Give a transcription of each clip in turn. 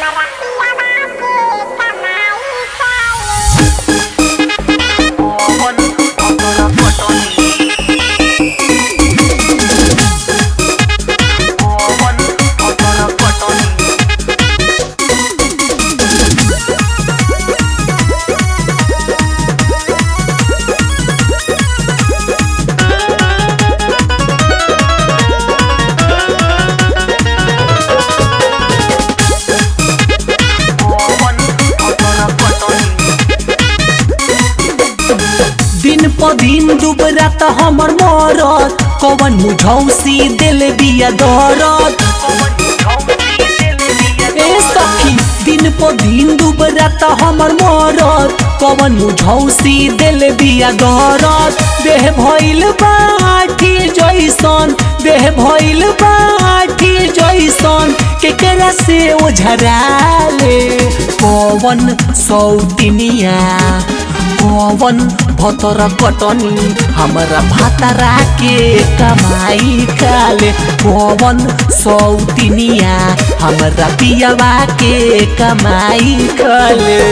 दिन प दिन डूबरा त हमर मरत कवन मुझौसी दिल बिया दरद ए सखी दिन प दिन डूबरा त हमर मरत कवन मुझौसी दिल बिया दरद देह भइल बाठी जैसन देह भइल बाठी जैसन केकरा से ओझराले पवन सौतिनिया पवन भतर कटनी हमरा भातरा के कमाई खाले पवन सौतिनिया हमरा पियवा के कमाई खाले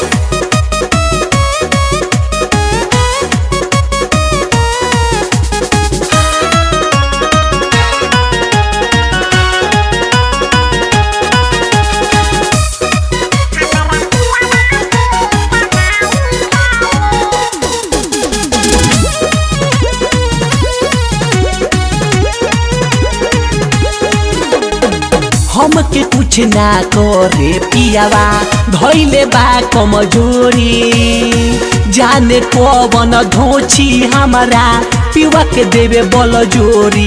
हमके कुछ ना करे पियावा धैले बा कमजोरी जाने पवन धोची हमारा पिवा के देवे बल जोरी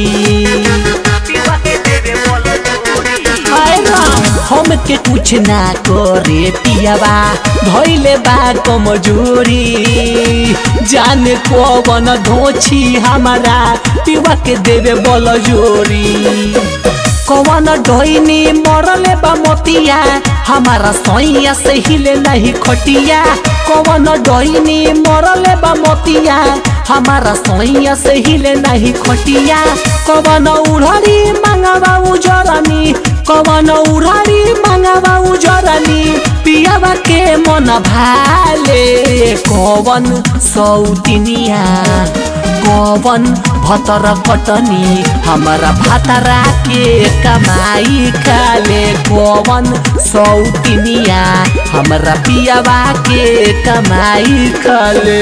हाय राम, हमके कुछ ना करे पियावा धैले बा कमजोरी जाने पवन धोची हमारा पिवा के देवे बल जोरी कवन डोइनी मरले बा मोतिया हमारा सैया से हिले नहीं खटिया कवन डोइनी मरले बा मोतिया हमारा सैया से हिले नहीं खटिया कवन उड़ारी मांगवा उजरनी कवन उड़ारी मांगवा उजरनी पियावा के मन भाले कवन सौतिनिया कवन भतर कटनी हमारा भातरा के कमाई खाले कवन सौतिनिया हमारा पियावा के कमाई खाले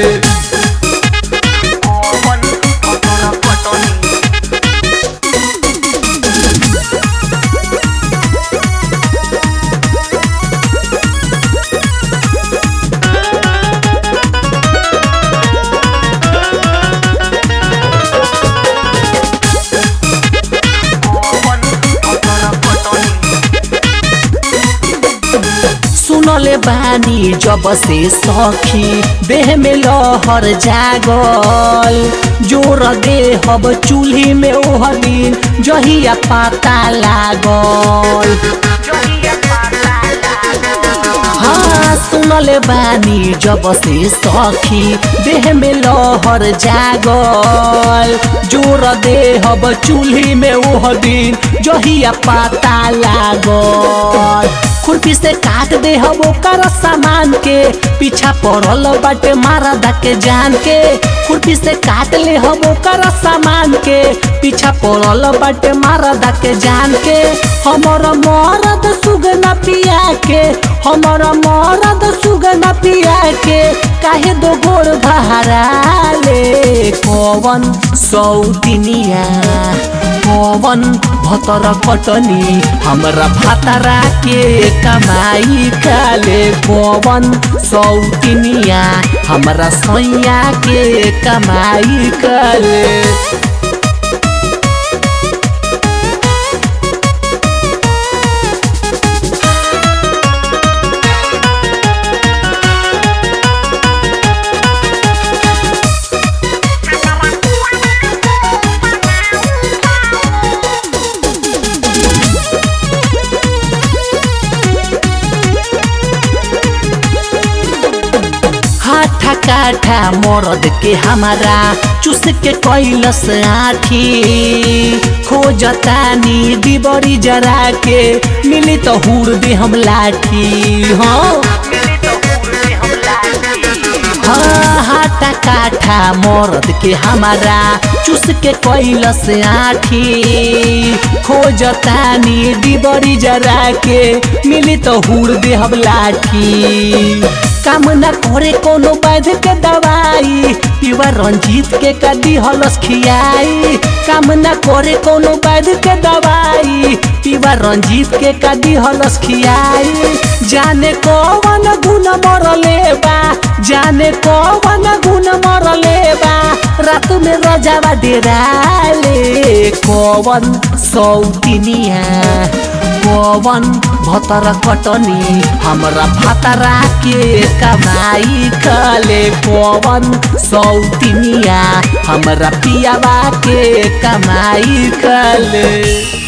सुनले बानी जब से सखी देह में लहर जागल जोर देहब चूल्ही में ओह दिन जहिया पाता लागल हाँ सुनले बानी जब से सखी देह में लहर जागल जोर देहब चूल्ही में ओह दिन जहिया पाता लागल खुरपी से काट दे हम ओकर सामान के पीछा पड़ल बाटे मारा के जान के खुरपी से काट ले हम ओकर सामान के पीछा पड़ल बाटे मारा के जान के हमर मरद सुगना पिया के हमर मरद सुगना पिया के काहे दो गोड़ बहरा ले कवन सौतिनिया पवन भतर कटनी हमरा भातरा के कमाई खाले पवन सौतिनिया हमरा सैया के कमाई खाले हाथा काठा मरद के हमारा चुस के कैलस आठी खोजतानी डिबरी जरा के मिली तो हुर दे हम लाठी हाँ हाँ, हाथा काठा मरद के हमारा चुस के कैलस आठी खोजतानी डिबरी जरा के मिली तो हुर दे हम लाठी काम न करे कोनो वैध के दवाई पीवा रंजीत के कदी हलस खियाई काम न करे कोनो वैध के दवाई पीवा रंजीत के कदी हलस खियाई जाने कौन गुण मरले बा जाने कौन गुण मरले बा रात में रजावा डेराले कौन सौतिनिया कौन भतर कटनी हमरा भातरा के कमाई खले कौन सौतिनिया हमरा पियावा के कमाई खले